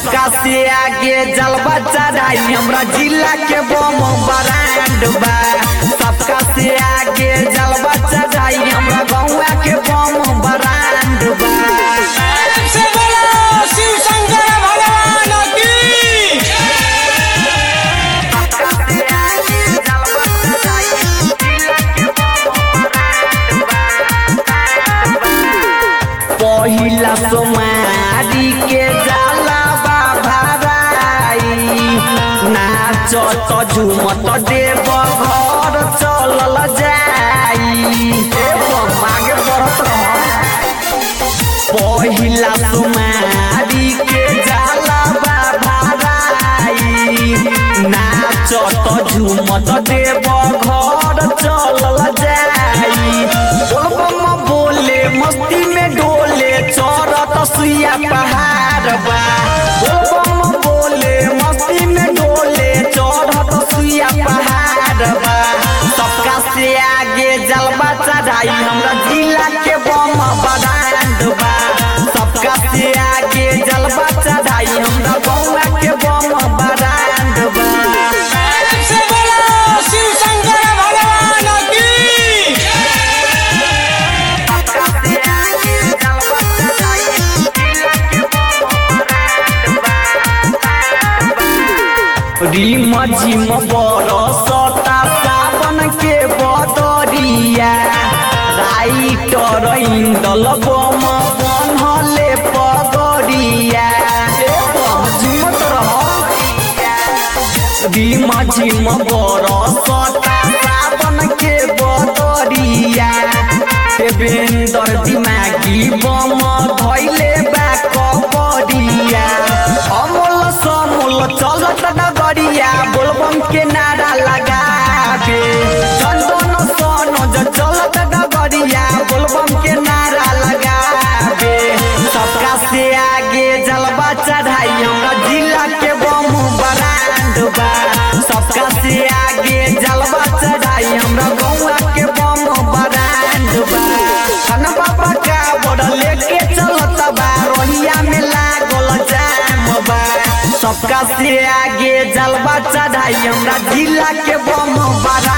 सबका से आगे जलवा चढ़ाई हमरा जिला के बम ब्रांड बा सबका से आगे जलवा चढ़ाई हमरा गौवा के बम ब्रांड बा से बोलो शिव शंकर भगवान की पहिला सोमारी के जाला बाभाराई नाच त झुमत देव घर चलल जाई ए मागे बढ़त रह पहिला सोमारी के जाला बाभाराई नाच त झुमत देव घर चलल जाई बोलबम बोले मस्ती में डोले चरत सुइया पहाड़ बा बोलबम बोले मस्ती में डोले चढ़त सुइया पहाड़ बा सबका से आगे जलवा चढ़ाई हमरा जिला के बम ब्रांड बा सबका से आगे जलवा चढ़ाई हमरा गौवा के बम ब्रांड बा से बोलो शिव शंकर भगवान की रिम झिम बरसता सावन के बदरिया राइटर इंदल बम बनहले पगरिया ए बम झुमत रह रिम झिम बरसता सावन के बदरिया देवेंद्र दिमागी बम धैले बा कबरिया अमोल समोल चलत डगरिया बोलबम के नारा लगाबे चंदन सनोज चलत डगरिया बोलबम के नारा लगाबे सबका से आगे जलवा चढ़ाई हमरा जिला के बम ब्रांड बा सबका से आगे जलवा चढ़ाई हमरा गौवा के बम ब्रांड बा खाना बाबा का बड़ लेके चलत बा रोहिया में लागल जाम बा सबका से आगे जलवा चढ़ाई हमरा जिला के बम बड़ा